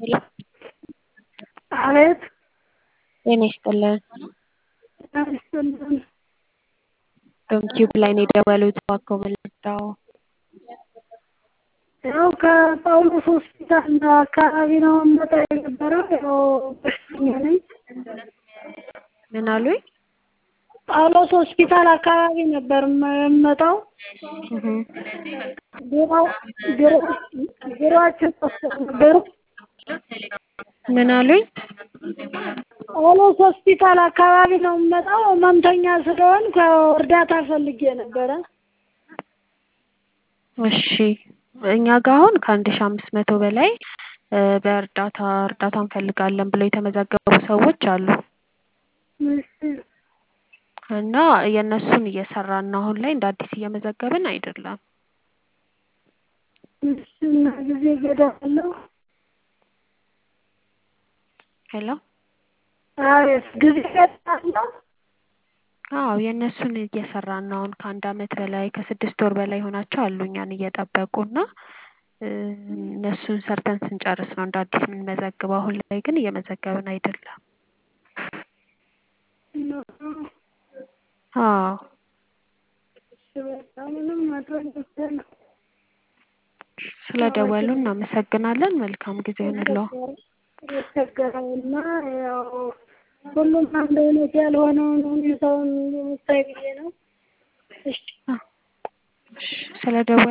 ሄሎ አቤት ጤና ይስጥልን። ጤና ይስጥልን። ዩቲዩብ ላይ ነው የደወሉት እባክዎ መልሰው ያው ከጳውሎስ ሆስፒታል አካባቢ ነው እምመጣ የነበረው ያው በሽተኛ ነኝ። ምን አሉኝ? ጳውሎስ ሆስፒታል አካባቢ ነበር የምመጣው። እህ ቢሮ ቢሮ ቢሮአችን ጠፍቶ ነበር። ምን አሉኝ? ጳውሎስ ሆስፒታል አካባቢ ነው የምመጣው። ህመምተኛ ስለሆንኩ ያው እርዳታ ፈልጌ ነበረ። እሺ እኛ ጋር አሁን ከአንድ ሺህ አምስት መቶ በላይ በእርዳታ እርዳታ እንፈልጋለን ብለው የተመዘገቡ ሰዎች አሉ እሺ እና የእነሱን እየሰራን ነው። አሁን ላይ እንደ አዲስ እየመዘገብን አይደለም። እሺ እና ጊዜ ገደብ አለው? ሄሎ አቤት ጊዜ ገደብ አለው? አዎ የእነሱን እየሰራን ነው። አሁን ከአንድ አመት በላይ ከስድስት ወር በላይ ሆናቸው አሉ እኛን እየጠበቁ እና እነሱን ሰርተን ስንጨርስ ነው እንደ አዲስ የምንመዘግበው። አሁን ላይ ግን እየመዘገብን አይደለም። አዎ እሺ በቃ ምንም ማድረግ አይቻልም። ስለደወሉ እናመሰግናለን። መልካም ጊዜ ይሁንልዎ። የተቸገረውና ያው ሁሉም አንድ አይነት ያልሆነውን ሁኔታውን የምታይ ብዬ ነው። እሺ እሺ ስለደወሉ